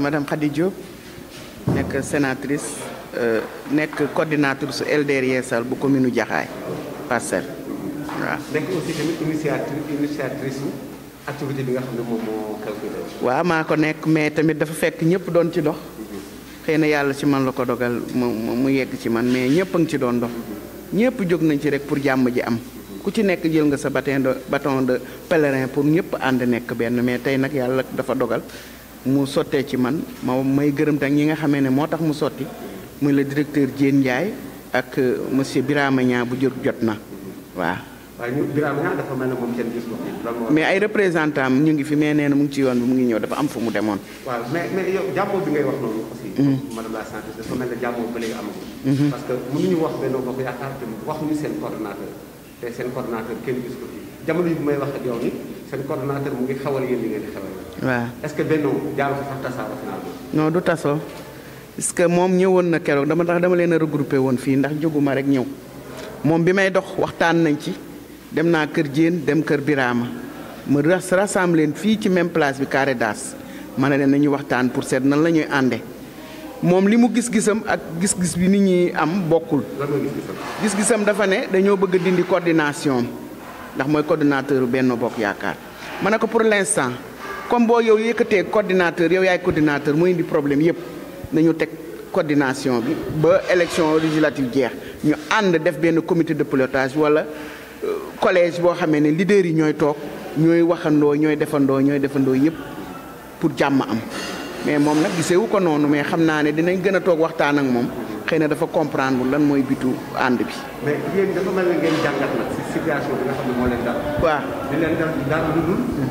madame Khady Diop nekk sénatrice nekk coordinatrice su LDR Yeesal bu commune Jaxaay Parcelles waaw. nekk aussi tamit initiatrice initiatrice su activité bi nga xam ne moom moo xew fi tey. waaw maa ko nekk mais tamit dafa fekk ñëpp doon ci dox xëy na yàlla ci man la ko dogal mu mu yegg ci man mais ñëpp a ngi ci doon dox ñëpp jóg nañ ci rek pour jàmm ji am ku ci nekk jël nga sa bâton de bâton de pèlerin pour ñëpp ànd nekk benn mais tey nag yàlla dafa dogal mu sottee ci man ma may gërëm tak ñi nga xamee ne moo tax mu sotti muy le directeur Diène Ndiaye ak monsieur Birama Niang bu jot jot na waaw. waaye ñu Birame Niang dafa mel ne moom kenn gis ko fi lan moo. mais ay représentant am ñu ngi fi mais nee na mu ngi ci yoon bi mu ngi ñëw dafa am fu mu demoon. waaw mais mais yow jàmmoo bi ngay wax noonu aussi. madame la sénatrice dafa mel ne jàmmoo ba léegi amagul. parce que mënuñu wax Benno Bokk Yaakaar te waxuñu seen coordonnateur te seen coordonnateur kenn gis ko fi jamono yi bu may wax ak yow ni seen coordonnateur mu ngi xawal yéen li ngeen di xawal. waaw est-ce que Benno jaaru fa sax tasaaroo finalement. non du tasoo parce que moom ñëwoon na keroog dama tax dama leen a regroupé woon fii ndax jóguma rek ñëw moom bi may dox waxtaan nañ ci dem naa kër Diène dem kër Birama ma rassemble leen fii ci même place bi carré d'as ma ne leen nañu waxtaan pour seet nan la ñuy ànde moom li mu gis-gisam ak gis-gis bi nit ñi am bokkul lan nga gis-gisam. gis-gisam dafa ne dañoo bëgg a dindi coordination ndax mooy coordinateur Benno Bokk Yaakaar ma ne ko pour l'instant comme boo yow yëkkatee coordinateur yow yaay coordinateur mooy indi problème yépp nañu teg coordination bi ba élection législative jeex ñu ànd def benn comité de pilotage wala collège boo xamee ne leaders yi ñooy toog ñooy waxandoo ñooy defandoo ñooy defandoo yépp pour jàmm am mais moom nag gisewu ko noonu mais xam naa ne dinañ gën a toog waxtaan ak moom xëy na dafa comprendre lan mooy bitu ànd bi. mais yéen dafa mel ne ngeen jàngat nag si situation bi nga xam ne moo leen dal. waaw di leen dal dara lu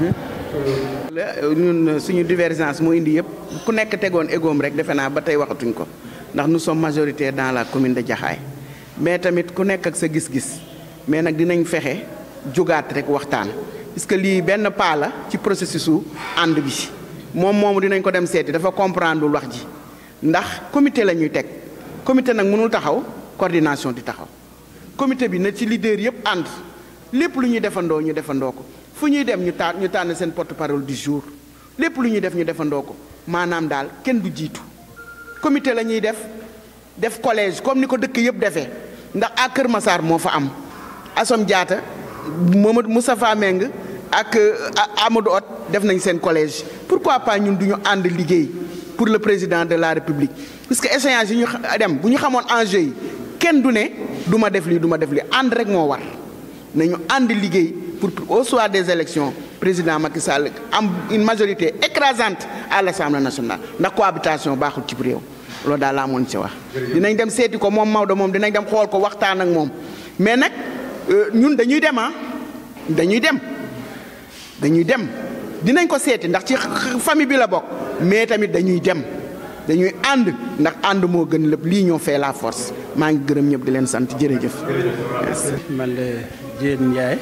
dul. ñun suñu divergence moo indi yëpp ku nekk tegoon égoom rek defe naa ba tey waxatuñ ko ndax nous sommes majoritaires dans la commune de Jaxaay mais tamit ku nekk ak sa gis-gis mais nag dinañ fexe jógaat rek waxtaan parce que lii benn pas la ci processus su ànd bi moom moomu dinañ ko dem seeti dafa comprendre wax ji ndax comité la ñuy teg comité nag mënul taxaw coordination di taxaw comité bi na ci leader yëpp ànd lépp lu ñuy defandoo ñu defandoo ko fu ñuy dem ñu taan ñu tànn seen porte-parole du jour lépp lu ñuy def ñu defandoo ko maanaam daal kenn du jiitu comité la ñuy def def collège comme ni ko dëkk yëpp defee ndax à Kër Massar moo fa am Assom Diatta Mamadou Moustapha Meng ak Amadou Hott def nañ seen collège pourquoi pas ñun du ñu ànd liggéey pour le président de la République puisque échéance yi ñu dem bu ñu xamoon enjeu yi kenn du ne du ma def lii du ma def lii ànd rek moo war nañu ànd liggéey pour au soir des élections président Macky Sall am une majorité écrasante à l'Assemblée nationale ndax cohabitation baaxul ci réew loolu daal laa moon ci wax. dinañ dem seeti ko moom Maodo moom dinañ dem xool ko waxtaan ak moom mais nag ñun dañuy dem ah dañuy dem dañuy dem dinañ ko seeti ndax ci famille bi la bokk mais tamit dañuy dem dañuy ànd ndax ànd moo gën lépp lii ñoo fait la force maa ngi gërëm ñëpp di leen sant jërëjëf. man la Diène Ndiaye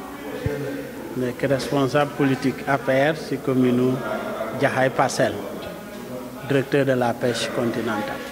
nekk responsable politique APR ci commune Jaxaay Parcelles directeur de la pêche continentale.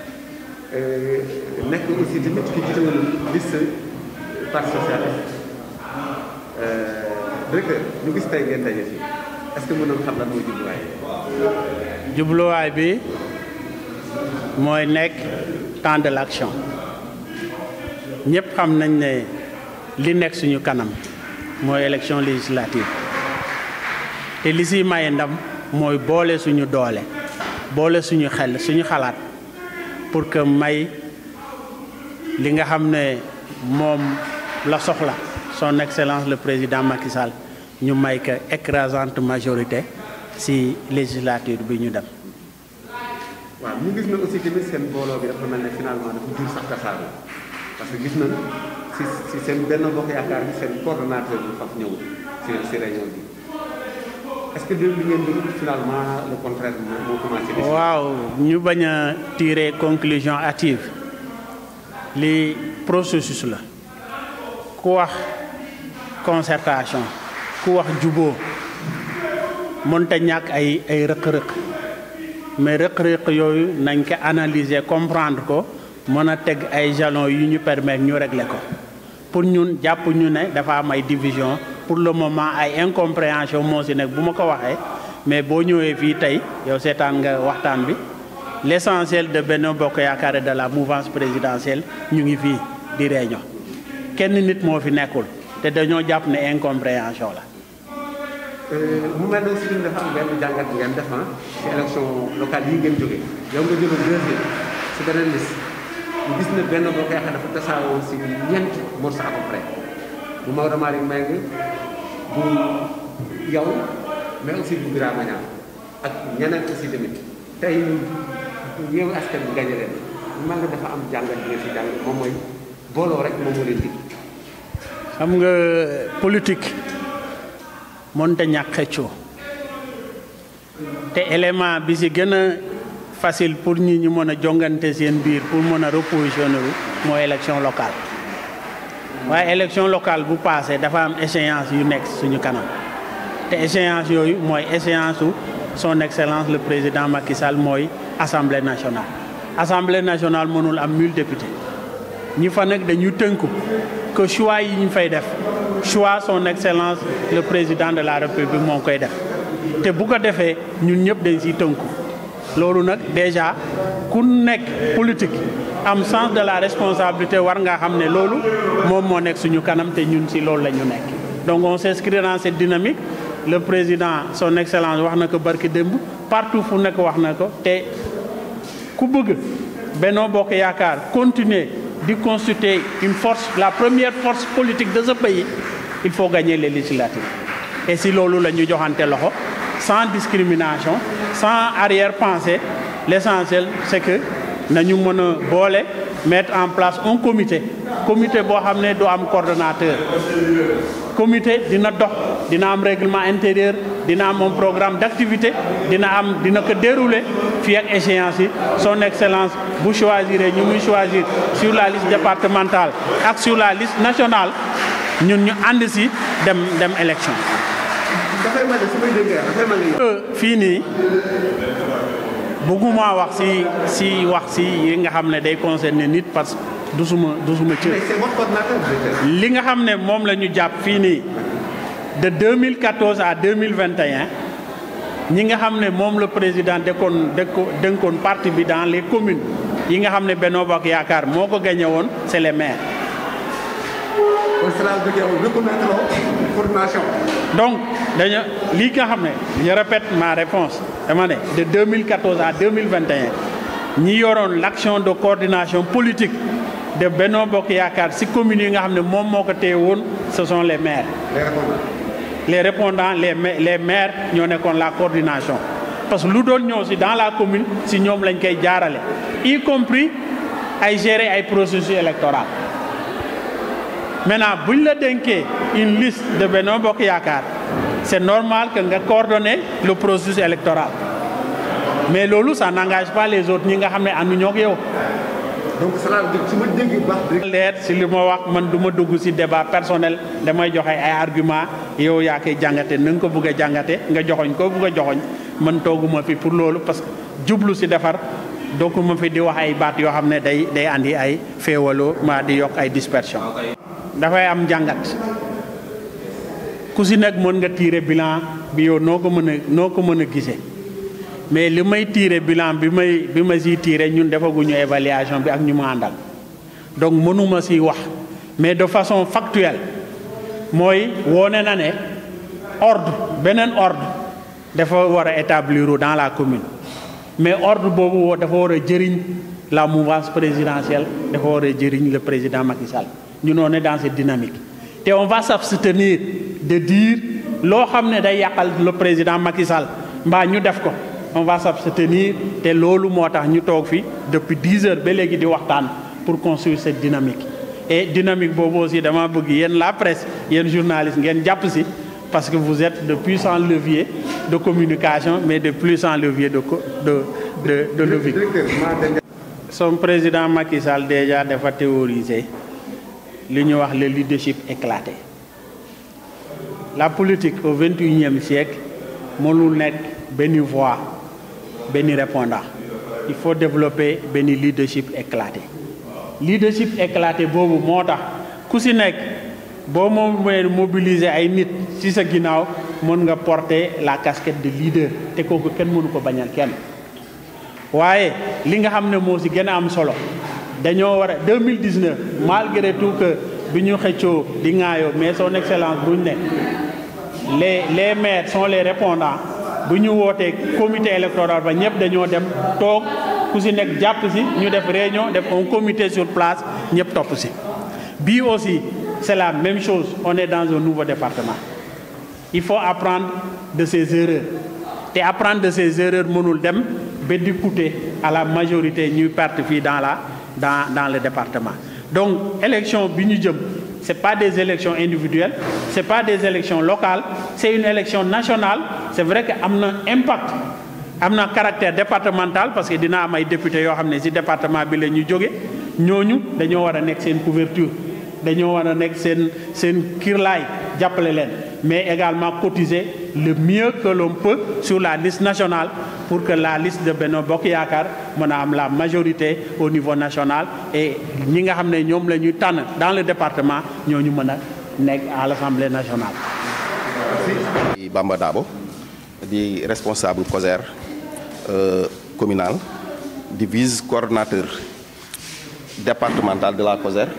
nekk aussi tamit ki jiite woon liste parti socialiste directeur ñu gis tey ngeen daje fii est-ce que mën nañu xam lan mooy jubluwaay jubluwaay bi mooy nekk temps de l'action ñëpp xam nañ ne li nekk suñu kanam mooy élection législative te li siy maye ndam mooy boole suñu doole boole suñu xel suñu xalaat pour que may li nga xam ne moom la soxla son excellence le président Macky Sall ñu may ko écrasante majorité ci législature bi ñu dem. waaw ñu gis na aussi tamit seen booloo bi dafa mel ne finalement dafa jur sax tasaaroo parce que gis nañ ci ci seen benn bokk yaakaar bi seen coordonnateur bi faf ñëw ci ci réunion bi est-ce que li ngeen déglu finalement le contraire moo commencé. waaw ñu bañ a tirer conclusion hâtive li processus la ku wax concertation ku wax juboo mënta ñàkk ay ay rëq-rëq mais rëq-rëq yooyu nañ ko analyser comprendre ko mën a teg ay jalons yu ñu permettre ñu régler ko pour ñun jàpp ñu ne dafa am ay division pour le moment ay incompréhension moo si nekk bu ma ko waxee mais boo ñëwee fii tey yow seetaan nga waxtaan bi l'essentiel de Benno Bokk Yaakaar et de la mouvance présidentielle ñu ngi fii di réunion kenn nit moo fi nekkul te dañoo jàpp ne incompréhension la mu mel ne aussi dafa am benn jàngat bi ngeen def ci élection locale yi ngeen jógee yow nga jóge deuxième si beneen liste ñu gis ne benn boo xeexee dafa tasaaroo si ñeent morceaux à peu près bu Maodo Malick Mbengue bu yow mais aussi bu Birama Niang ak ñeneen aussi tamit tey Yewwi Askan Wi gañe leen mu mel ne dafa am jàngat bi ngeen si jàng moom mooy booloo rek moom moo leen di. xam nga politique mënta ñàkk xëccoo te élément bi si gën a facile pour ñi ñu mën a jongante seen biir pour mën a repositionner wu mooy élection locale waaye élection locale bu passé dafa am échéance yu nekk suñu kanam te échéance yooyu mooy échéance su son excellence le président Macky Sall mooy assemblée nationale assemblée nationale mënul am mille députés ñi fa nag dañu tënku que choix yi ñu fay def choix son excellence le président de la république moo koy def te bu ko defee ñun ñëpp dañ siy tënku loolu nag déjà ku nekk politique am sens de la responsabilité war nga xam ne loolu moom moo nekk suñu kanam te ñun si loolu la ñu nekk donc on s'inscrit dans cette dynamique le président son excellence wax na ko barki démb partout fu nekk wax na ko te ku bëgg Benno Bokk Yaakaar continuer di constituer une force la première force politique de ce pays il faut gagner les législatives et si loolu la ñu joxante loxo sans discrimination sans arrière-pensée l'essentiel c'est que nañu mën a boole mettre en place un comité comité boo xam ne du am coordonnateur comité dina dox dina am règlement intérieur dina am un programme d'activité dina am dina ko dérouler fii ak échéance yi son excellence bu choisir ñu muy choisir sur la liste départementale ak sur la liste nationale ñun ñu ànd si dem dem élection. dafay mel ni su may déggee dafay mel ni. fii nii bëgguma wax si si wax si yi nga xam ne day concerner nit parce que du suma du suma cër. mais c'est votre coordinateur directeur. li nga xam ne moom la ñu jàpp fii nii de 2014 à 2021 ñi nga xam ne moom le président dëkkoon dëkko dënkoon parti bi dans les communes yi nga xam ne Benno Bokk Yaakaar moo ko gagné woon c'est les maires. kon cela veut dire reconnaître coordination. donc dañu lii nga xam ne je répète ma réponse dama ne de 2014 à 2021 ñi yoroon l'action de coordination politique de Benno Bokk Yaakaar ci communes yi nga xam ne moom moo ko téye woon ce sont les maires. les répondants. les répondants les ma- les maires ñoo nekkoon la coordination parce que lu doon ñëw ci dans la commune ci ñoom lañ koy jaarale y compris ay gérer ay processus électoral maintenant buñ la dénkee une liste de Benno Bokk Yaakaar c'est normal que nga coordonner le processus électoral mais loolu ça n'engage pas les autres ñi nga xam ne ànduñoo ak yow donc cela veut dire su ma déggee bu baax directeur. leer si li ma wax man du ma dugg si débat personnel damay joxe ay argument yow yaa koy jàngate na nga ko bëgg a jàngate nga joxoñ ko bëgg a joxoñ man tooguma fi pour loolu parce que jublu si defar dooguma fi di wax ay baat yoo xam ne day day andi ay féewaloo maa di yokk ay dispersion dafay am jàngat ku si nekk mën nga tirer bilan bi yow noo ko mën a noo ko mën a gisee mais li may tirer bilan bi may bi ma siy tirer ñun defaguñu évaluation bi ak ñu ma àndal donc mënuma si wax mais de façon factuelle mooy woone na ne ordre beneen ordre dafa war a établir dans la commune mais ordre boobu woo dafa war a jëriñ la mouvance présidentielle dafa war a jëriñ le président Macky Sall ñun on est dans cette dynamique te on va s'abstenir de dire loo xam ne day yàqal le président Macky Sall mbaa ñu def ko on va s'abstenir te loolu moo tax ñu toog fi depuis dix heures ba léegi di waxtaan pour construire cette dynamique et dynamique boobu aussi dama bëgg yéen la presse yéen journalistes ngeen jàpp si parce que vous êtes de puissants leviers de communication mais de puissants leviers de co- de de de lobbying. directeur maa dem. son président Macky Sall déjà dafa théoriser li ñu wax le leadership éclaté la politique au vingt et unième siècle mënul nekk benn voix benn répondant il faut développer benn leadership éclaté leadership éclaté boobu moo tax ku si nekk boo moom mooy mobiliser ay nit ci sa ginnaaw mën nga porter la casquette de leader te kooku kenn mënu ko bañal kenn waaye li nga xam ne moo si gën a am solo dañoo war a 2019 malgré tout que bi ñu xëccoo di ŋaayoo mais son excellence buñ ne les les maires sont les répondants bu ñu wootee comité électoral ba ñëpp dañoo dem toog ku si nekk jàpp si ñu def réunion def un comité sur place ñëpp topp si bii aussi c'est la même chose on est dans un nouveau département il faut apprendre de ses erreurs te apprendre de ses erreurs mënul dem ba di coûter à la majorité ñuy perte fii dans la dans dans le département donc élection bi ñu jëm c'est pas des élections individuelles c'est pas des élections locales c'est une élection nationale c'est vrai que am na impact am na caractère départemental parce que dina am ay députés yoo xam ne ci département bi la ñu jóge ñooñu dañoo war a nekk seen couverture dañoo war a nekk seen seen kirlaay jàppale leen mais également cotiser le mieux que l'on peut sur la liste nationale pour que la liste de Benno Bokk Yaakaar mën a am la majorité au niveau national et ñi nga xam ne ñoom la ñuy tànn dans le département ñooñu mën a nekk à l'Assemblée nationale. Bamba Dabo di responsable COSER communal di vice coordonnateur départemental de la COSER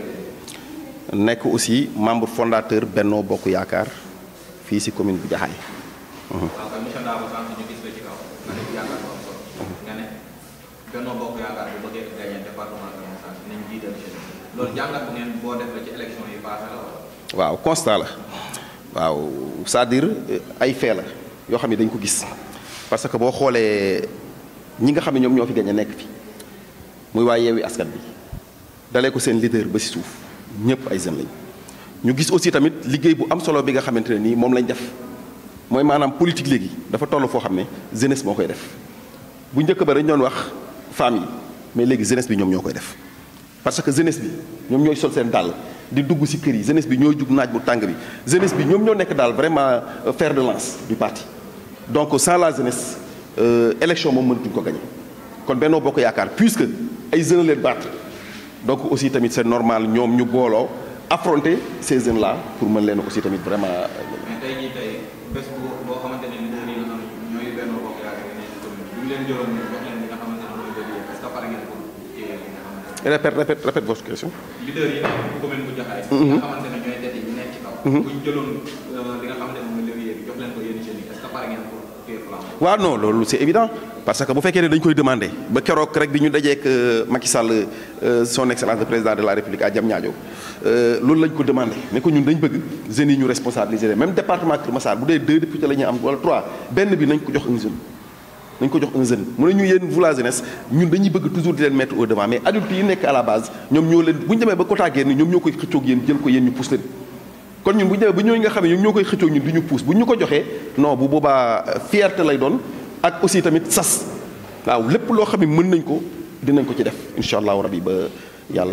nekk aussi membre fondateur Benno Bokk Yaakaar fii ci commune bu Jaxaay waaw kay monsieur Dabo sànq ñu gis la ci kaw nga ne yaakaar bu am solo nga ne Benno Bokk Yaakaar bu bëggee gagner département de Moussa nañ jiital jeunesse loolu jàngat bu ngeen boo def la ci élection yi passé la wala waaw constat la waaw c'est-à-dire ay fait la yoo xam ne dañ ko gis parce que boo xoolee ñi nga xam ne ñoom ñoo fi gañ a nekk fi muy waa Yewwi Askan bi dalee ko seen leader ba ci suuf ñëpp ay jeunes lañ ñu gis aussi tamit liggéey bu am solo bi nga xamante ne nii moom lañ def mooy maanaam politique léegi dafa toll foo xam ne jeunesse moo koy def bu njëkk ba dañ doon wax femmes yi mais léegi jeunesse bi ñoom ñoo koy def parce que jeunesse bi ñoom ñooy sol seen dàll di dugg ci kër yi jeunesse bi ñooy jug naaj bu tàng bi jeunesse bi ñoom ñoo nekk daal vraiment fer de lance du parti donc sans la jeunesse élection moom mënatuñ ko gagner kon Benno Bokk Yaakaar puisque ay jeunes leen battre donc aussi tamit c'est normal ñoom ñu booloo affronter ces jeunes là pour mën leen aussi tamit vraiment. mais tey jii tey bés bu boo xamante ne leader yi nga xam ñooy Benno Bokk Yaakaar yi nekk ci commune bu ñu leen jëloon ñu jox leen li nga xamante ne mooy levier est-ce que pare ngeen pour téye li nga xamante ne répète répète répète votre question. leader yi nekk commune bu Jaxaay nga xamante ne ñooy tete ñu nekk ci kaw bu ñu jëloon li nga xamante ne mooy levier bi jox leen ko yéen jeunes yi est-ce que pare ngeen pour téye flambeau waaw non loolu c'est évident parce que bu fekkee ne dañ koy demander ba keroog rek bi ñu dajeek Macky Sall son excellence le président de la République à Diamniadio loolu lañ ko demandé mais que ñun dañ bëgg jeunes yi ñu responsabiliser leen même département Kër Massar bu dee deux députés la ñuy am wala trois benn bi nañ ko jox un jeune nañ ko jox un jeune mu ne ñu yéen vous la jeunesse ñun dañuy bëgg toujours di leen mettre au devant mais adultes yi nekk à la base ñoom ñoo leen bu ñu demee ba quota génn ñoom ñoo koy xëccoog yéen jël ko yéen ñu pousse leen kon ñun bu ñu demee ba ñooñu nga xam ne ñoom ñoo koy xëccoog ñun du ñu pousse bu ñu ko joxee non bu boobaa fierté lay doon ak aussi tamit sas waaw lépp loo xam ne mën nañ ko dinañ ko ci def incha allahu rabi ba yàlla.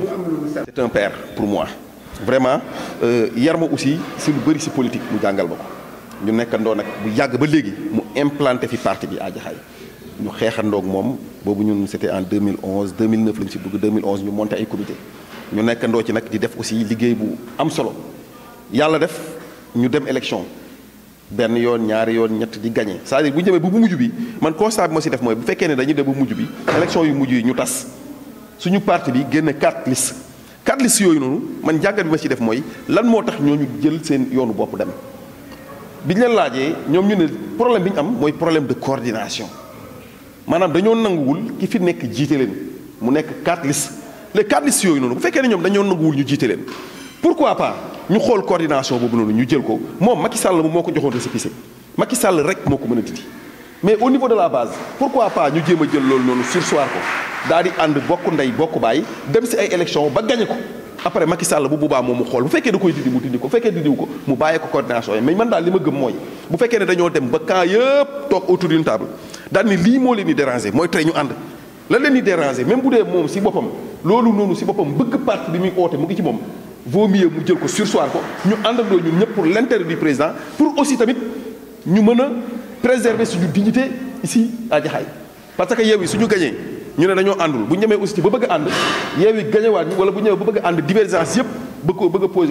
c'est un père pour moi vraiment yar ma aussi si lu bëri si politique mu jàngal ma ko ñu nekkandoo nag bu yàgg ba léegi mu implanté fi parti bi à Jaxaay ñu xeexandoog moom boobu ñun c'était en 2011 2009 lañu si dugg 2011 ñu monté ay comité ñu nekkandoo ci nag di def aussi liggéey bu am solo yàlla def ñu dem élection. benn yoon ñaari yoon ñett di gagné c'est-à-dire bu ñu demee bu mujj bi man constat bi ma si def mooy bu fekkee ne dañuy dem bu mujj bi élection yu mujj yi ñu tas suñu parti bi génne quatre listes quatre listes yooyu noonu man jàngat bi ma si def mooy lan moo tax ñooñu jël seen yoonu bopp dem bi ñu leen laajee ñoom ñu ne problème bi ñu am mooy problème de coordination maanaam dañoo nanguwul ki fi nekk jiite leen mu nekk quatre listes les quatre listes yooyu noonu bu fekkee ne ñoom dañoo nanguwul ñu jiite leen pourquoi pas ñu xool coordination boobu noonu ñu jël ko moom Macky Sall moom moo ko joxoon récépissé Macky Sall rek moo ko mën a dindi mais au niveau de la base pourquoi pas ñu jéem a jël loolu noonu sursoir ko daal di ànd bokk ndey bokk baay dem si ay élection ba gagné ko après Macky Sall bu boobaa moom mu xool bu fekkee da koy dindi mu dindi ko bu fekkee dindiwu ko mu bàyyee ko coordination yi mais man daal li ma gëm mooy bu fekkee ne dañoo dem ba camp yëpp toog autour d'une table daal ni lii moo leen di déranger mooy tey ñu ànd la leen di déranger même bu dee moom si boppam loolu noonu si boppam bëgg parti bi muy oote mu ngi ci moom vaut mieux mu jël ko sursoir ko ñu àndandoo ñun ñëpp pour l'intérêt du président pour aussi tamit ñu mën a préserver suñu dignité ici à Jaxaay parce que Yewwi suñu gañee ñu ne dañoo àndul bu ñu demee aussi ba bëgg a ànd Yewwi gañewaat ñu wala bu ñu ñëwee ba bëgg a ànd divergence yëpp bëgg ko bëgg a posé waat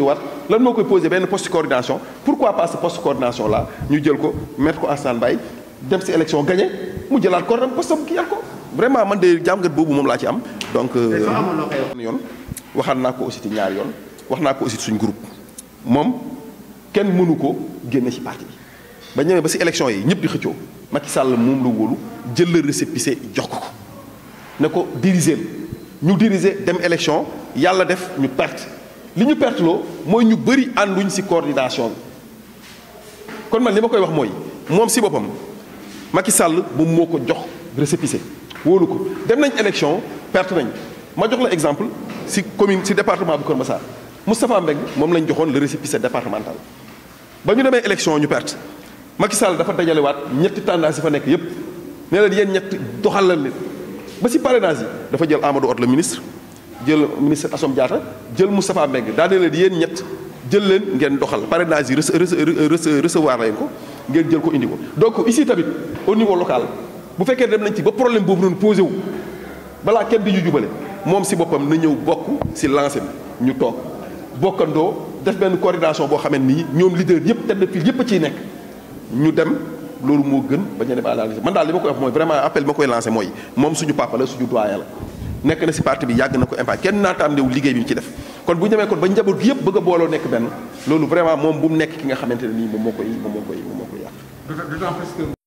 lan moo koy posé benn poste de coordination pourquoi pas ce poste de coordination là ñu jël ko mettre ko en stand-by dem si élection gagné mu jëlaat ko dem poste am kii yàl ko vraiment man de jàngat boobu moom laa ci am donc soo amoon loo koy wax. yoon waxaat naa ko aussi ci ñaari yoon wax naa ko aussi suñ groupe moom kenn mënu ko génne ci parti bi ba ñëwee ba ci élection yi ñëpp di xëccoo Macky Sall moom la wóolu jël la récépissé jox ko ko ne ko diriger ñu diriger dem élection yàlla def ñu perte li ñu perte loo mooy ñu bëri ànduñ ci coordination bi kon man li ma koy wax mooy moom ci boppam Macky Sall moom moo ko jox récépissé wóolu ko dem nañ élection perte nañ ma jox la exemple ci commune ci département bu Kër Massar Moustapha Mbengue moom lañ joxoon le récépissé départemental ba ñu demee élection ñu perte Macky Sall dafa dajalewaat ñetti tendance yi fa nekk yépp ne leen yéen ñetti doxal la nit ba ci parrainage yi dafa jël Amadou Hott le ministre jël ministre Assome Diatta jël Moustapha Mbengue daa ne leen yéen ñett jël leen ngeen doxal parrainage yi rece- rece- recevoir leen ko ngeen jël ko indi ko donc ici tamit au niveau local bu fekkee dem nañ ci ba problème boobu noonu posé wu balaa kenn di ñu jubale moom ci boppam na ñëw bokk ci lancé bi ñu toog bokkandoo def benn coordination boo xamante ni ñoom leader yëpp tête de file yëpp a ciy nekk ñu dem loolu moo gën ba ñu dem à la liste man daal li ma koy wax mooy vraiment appel bi ma koy lancé mooy moom suñu papa la suñu doyen la nekk na ci parti bi yàgg na ko impact kenn naataam ndew liggéey bi mu ci def kon bu ñu demee kon ba njaboot gi yëpp bëgg a booloo nekk benn loolu vraiment moom bu mu nekk ki nga xamante ne nii moom moo koy moom moo koy moom moo koy yàq d'autant plus que